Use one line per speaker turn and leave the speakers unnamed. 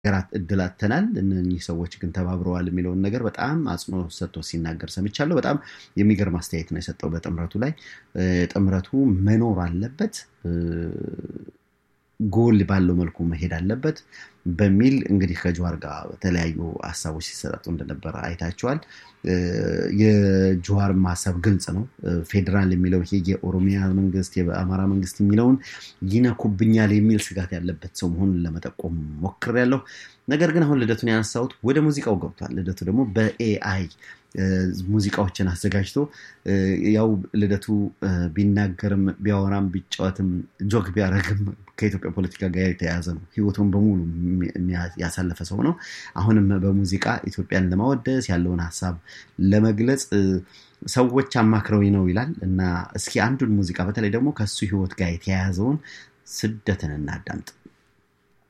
ሀገራት እድል አጥተናል፣ እነኚህ ሰዎች ግን ተባብረዋል የሚለውን ነገር በጣም አጽንኦት ሰጥቶ ሲናገር ሰምቻለሁ። በጣም የሚገርም አስተያየት ነው የሰጠው በጥምረቱ ላይ። ጥምረቱ መኖር አለበት ጎል ባለው መልኩ መሄድ አለበት በሚል እንግዲህ ከጀዋር ጋር በተለያዩ ሀሳቦች ሲሰጣጡ እንደነበረ አይታቸዋል። የጀዋር ሀሳብ ግልጽ ነው። ፌዴራል የሚለው ይሄ የኦሮሚያ መንግስት የአማራ መንግስት የሚለውን ይነኩብኛል የሚል ስጋት ያለበት ሰው መሆኑን ለመጠቆም ሞክሬያለሁ። ነገር ግን አሁን ልደቱን ያነሳሁት ወደ ሙዚቃው ገብቷል። ልደቱ ደግሞ በኤአይ ሙዚቃዎችን አዘጋጅቶ ያው ልደቱ ቢናገርም ቢያወራም ቢጫወትም ጆክ ቢያደርግም ከኢትዮጵያ ፖለቲካ ጋር የተያያዘ ነው። ህይወቱን በሙሉ ያሳለፈ ሰው ነው። አሁንም በሙዚቃ ኢትዮጵያን ለማወደስ ያለውን ሀሳብ ለመግለጽ ሰዎች አማክረው ነው ይላል እና እስኪ አንዱን ሙዚቃ በተለይ ደግሞ ከሱ ህይወት ጋር የተያያዘውን ስደትን እናዳምጥ።